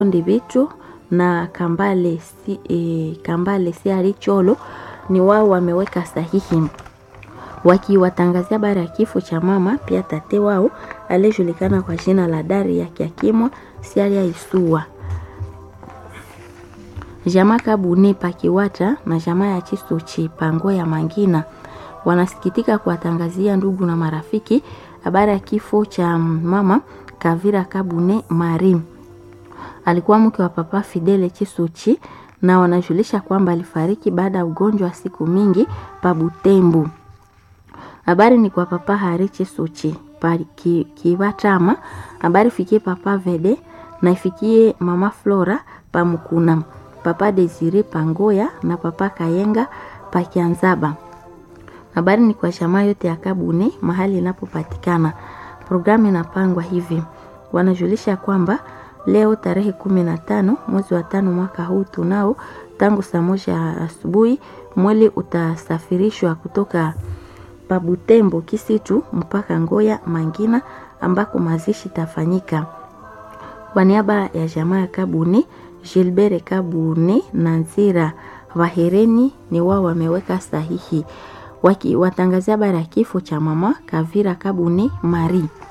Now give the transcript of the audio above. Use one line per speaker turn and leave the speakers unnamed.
Ndivitu na Kambale, si, e, Kambale Siari Cholo ni wao wameweka sahihi wakiwatangazia habari ya kifo cha mama pia tate wao aliyejulikana kwa jina la Daria Kiakimwa Siaria Isua. Jamaa Kabune Pakiwata na jamaa ya Chisuchi Pango ya Mangina wanasikitika kuwatangazia ndugu na marafiki habari ya kifo cha mama Kavira Kabune Marim alikuwa mke wa papa Fidele Chisuchi na wanajulisha kwamba alifariki baada ya ugonjwa wa siku mingi pa Butembo. Habari ni kwa papa Hari Chisuchi pa ki, Kiwatama. Habari fikie papa Vede na ifikie mama Flora pa Mukuna, papa Desire Pangoya na papa Kayenga pa Kianzaba. Habari ni kwa jamaa yote ya Kabune mahali inapopatikana. Programu inapangwa hivi, wanajulisha kwamba leo tarehe kumi na tano mwezi wa tano mwaka huu tunao tangu saa moja asubuhi mwili utasafirishwa kutoka Pabutembo Kisitu mpaka Ngoya Mangina ambako mazishi tafanyika. Kwa niaba ya jamaa ya Kabune, Gilbert Kabune na Nzira Vahereni ni wao wameweka sahihi wakiwatangazia habari ya kifo cha mama Kavira Kabune Marie.